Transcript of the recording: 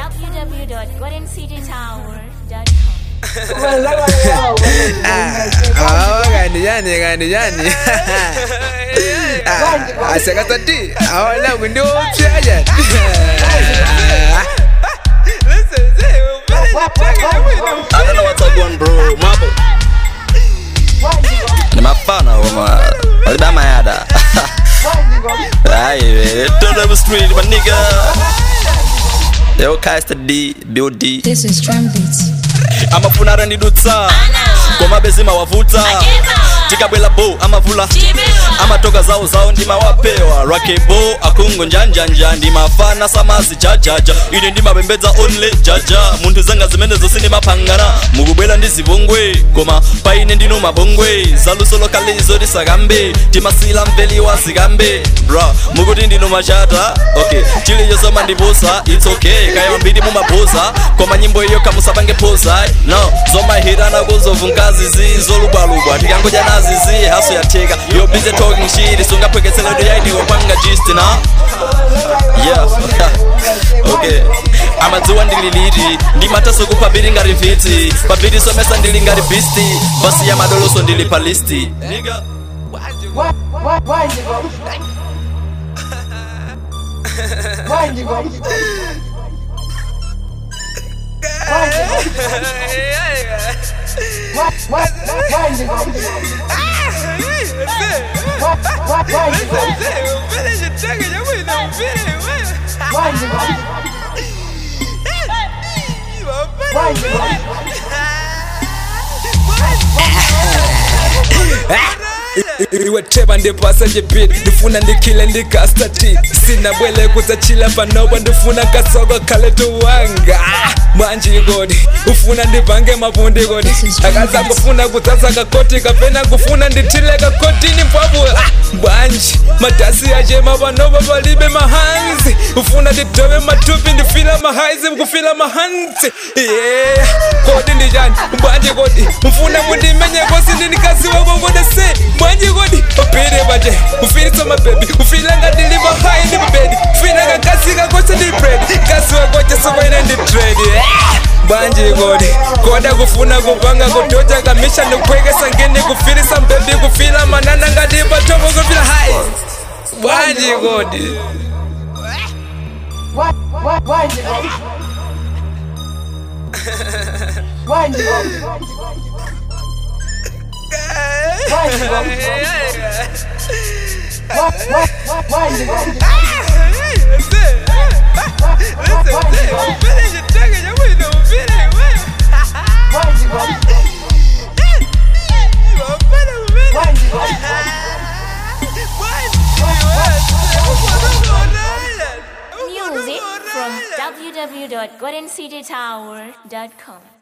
www.goldencitytower.com. hawa kandi yani kandi yani asekatati awanangu ndiopya yani I don't know what's up going bro Mapo Ni mafana wama Waliba mayada Aye Turn up the street my nigga Yo Kaister D Bill D This is Drum Beats. amafuna ndidutsa koma bezima wavuta tikabwela bo amavula amatoka zawo zawo ndimawapewa rakebo akungo njanjanja ndimafana samazi jajaja ine ndimapembedza only jaja munthu zanga zimene zonse ndimapangana mukubwera ndi zipongwe koma paine ndino mabongwe zaluso lokalizo tisakambe timasila mveliwa zikambe bra mukuti ndino machata okay chilichonse mandiposa its okay kaya mambiri mumaposa koma nyimbo iyo kamusapange posa no zomahirana kuzovungazi zizolubwalubwa tikangoja nazizi haso yatheka yo busy talking shit sungapwekeseledo yainiwo panga gist na yeah okay amadziwa ndililiti ndimataso kupabiri ngati mfiti pabiri somesa ndili ngati bisti basi ya madoloso ndili pa listi Nigga. iweteba ndipasa chipiti ndifuna ndikhile ndikastati sina bwele kutsachila panopa ndifuna kasoka khale tuwanga manje kodi ufuna ndipange mapundi kodi akaza kufuna kutsatsa kakoti kapena kufuna ndithile kakotini mpwapula bwanji madasi achema panopa palibe mahanzi ufuna ndidove matupi ndifila mahaizi kufila mahanzi yeah kodi ndichani bwanji kodi mfuna mundimenye kosi ndinikazi wako kodese bwanji kodi upire pache ufilisa mabebi ufila ngadiliva hai ndi mabedi ufila kakasi kakose ndi bread kasi wakoche sokoine ndi trade bwanji kodi koda kufuna kupanga kutocha kamisha ndikwekesa ngeni kufilisa mbebi kufila manana ngadiva tomo kufila hai bwanji kodi Music from www.goldencitytower.com.